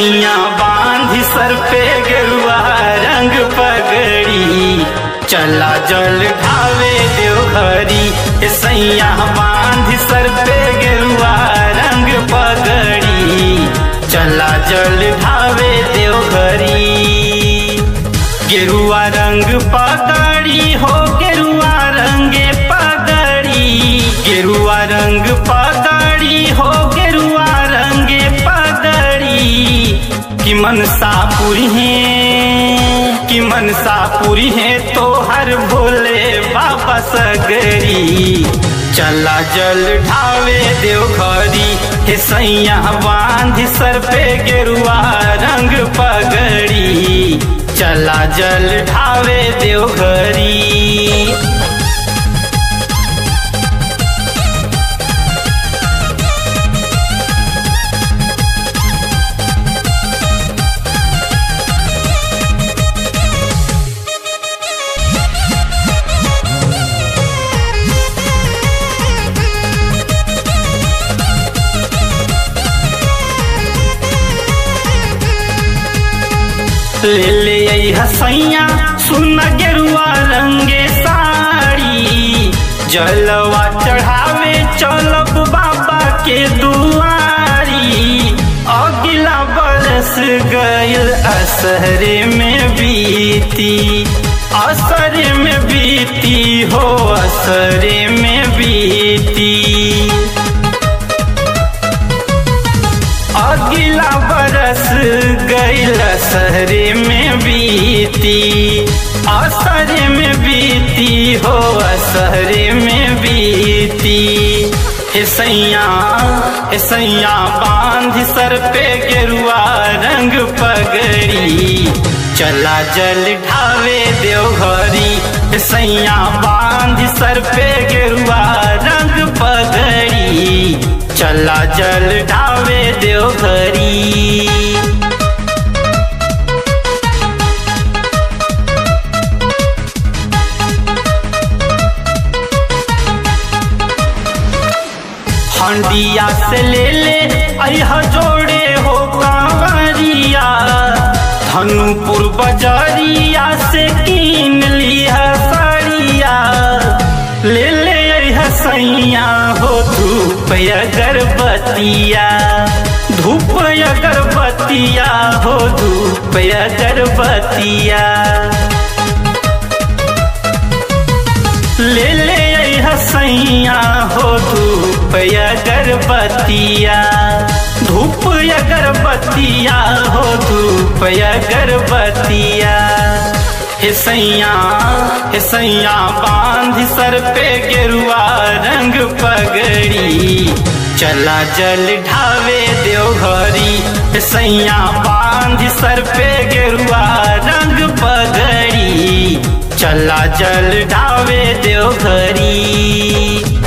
सैया बांधी सर पे गेरुआ रंग पगड़ी चला जल ढावे देवघरी ए सैया बांधी सर पे गेरुआ रंग पगड़ी चला जल ढावे देवघरी गेरुआ रंग पगड़ी हो गेरुआ रंगे पगड़ी गेरुआ रंग पगड़ी हो गेरुआ रंगे पगड़ी कि मनसा पूरी है कि मनसा पूरी है तो हर भोले बाबा सगरी चला जल ढावे देवघरी हे सैया बांध सर पे गेरुआ रंग पगड़ी चला जल ढावे देवघरी ले ले आई हसैया सुन गेरुआ रंगे साड़ी जलवा चढ़ावे चलब बाबा के दुआरी अगला बरस गईल असहरे में बीती असरे में बीती हो असरे में बीती अगला बरस गईल शहरे में बीती असरे में बीती हो असरे में बीती ऐसैया ऐसैया बांध सर पे गेरुआ रंग पगड़ी चला जल ढावे देवघरी ऐसैया बांध सर पे गेरुआ रंग पगड़ी चला जल ढावे देवघरी हंडिया से ले ले अह जोड़े हो कांवरिया धनुपुर बजरिया से कीन लिया साड़िया ले ले अह सैया हो धूप अगरबतिया धूप अगरबतिया हो धूप अगरबतिया ले ले हसैया हो धूप अगरबतिया धूप अगरबतिया हो धूप अगरबतिया हे सैया हे सैया बांध सर पे गेरुआ रंग पगड़ी चला जल ढावे देवघरी हे सैया बांध सर पे गेरुआ रंग पगड़ी चला जल ढावे देवघरी